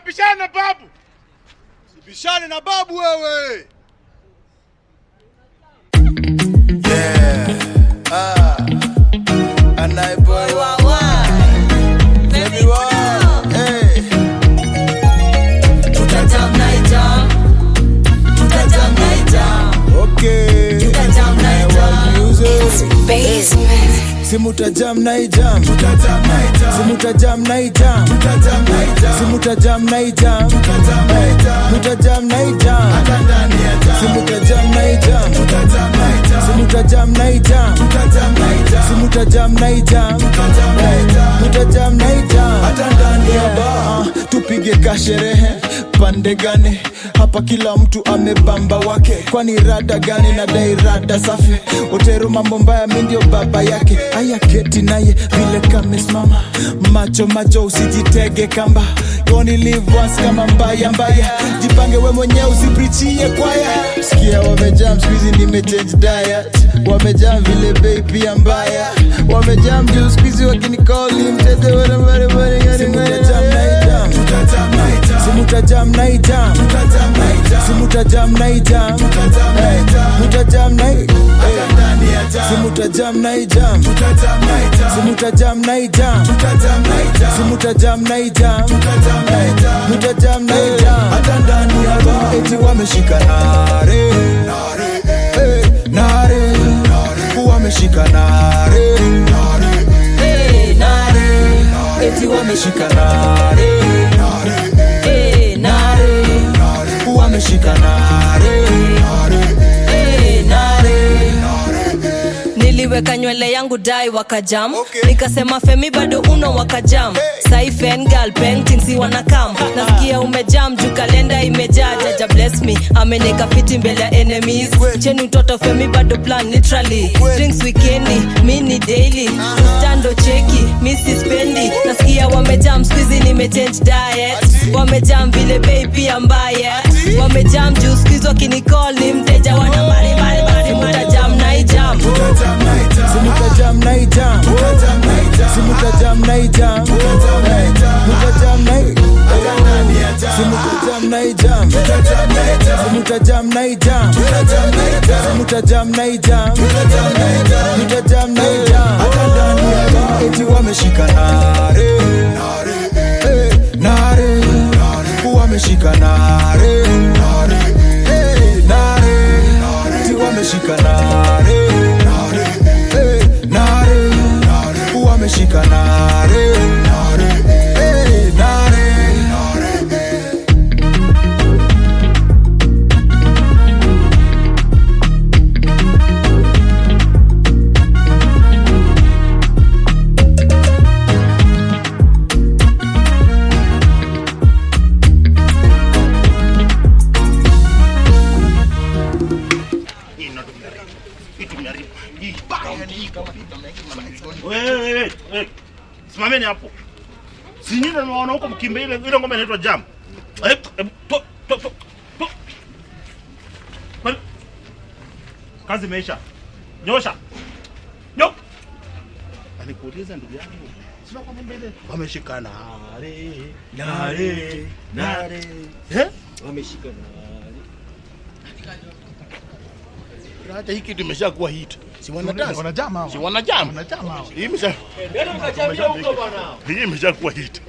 unapishana na babu. Bishane na babu wewe. Yeah. Ah. Anai boy wa wa. Baby wa. Hey. Tutajam naijam, tutajam naijam, Okay. tutajam naijam. Music. Basement. Simutajam na ijam. Simutajam na ijam. Simutajam na ijam. Mutajam na ijam. Simutajam na ijam. Simutajam na ijam. Simutajam na ijam. Mutajam na ijam. Hata ndani ya bar tupige kasherehe pande gani hapa kila mtu amebamba wake kwani rada gani na dai rada safi otero mambo mbaya mi ndio baba yake aya keti naye vile kamesimama macho macho usijitege kamba yoni live once kama mbaya mbaya jipange we mwenyewe usiprichie kwaya sikia wamejam skuizi nimechange diet wamejam vile bei pia mbaya wamejam juu skuizi wakinikoli mtete Simutajam na ijam. Simutajam na ijam. Simutajam na ijam. Hey, Mutajam na i- hey. Simutajam na ijam. Simutajam na ijam. Simutajam na ijam. Hey, Mutajam na ijam. Hata ndani ya bar eti wameshika nare. Hey, nare. Wameshika nare. Hey, nare, Eti wameshika nare. hey, nare, Wameshika nare. hey, nare. niliweka nywele yangu dai wakajam Okay. nikasema femi bado uno wakajam Hey. sai fengal painting si wanakam nasikia umejam juu kalenda imejaa jaja bless me ameneka fiti mbele ya enemies Kweli. cheni mtoto femi bado plan literally Kweli. drinks weekendi mini daily stando cheki misi spendi nasikia wamejam skuizi nimechange diet Ati. wamejam vile bei pia mbaya wamejam juu skuizi wakinicall ni mteja wana mbalimbali mutajam naijam Simutajam na ijam. Simutajam na ijam. Hey, Mutajam na i- Simutajam na ijam. Simutajam na ijam. Simutajam na ijam. Mutajam na ijam. Hata ndani ya bar eti wameshika nare. Hey, nare. Wameshika nare. Hey, nare. Eti wameshika nare. Hey, nare. Wameshika nare. Hey, nare. Wewe, wewe, wewe. Simameni hapo. Si nyinyi ndio mnaona huko mkimbe ile ile ngoma inaitwa jam. Eh, eh, to, to, to, to. Kwani- Kazi imeisha. Nyosha. Nyo. Alikuuliza ndugu yangu. Sina kwa mbele. Wameshika nare. Nare. Nare. Eh? Wameshika na Hata hiki kitu imeshakuwa hit. Si wanadance. Wanajama hawa. Si wanajam. Wanajama hawa. Hii imesha Hii imeshakuwa hit.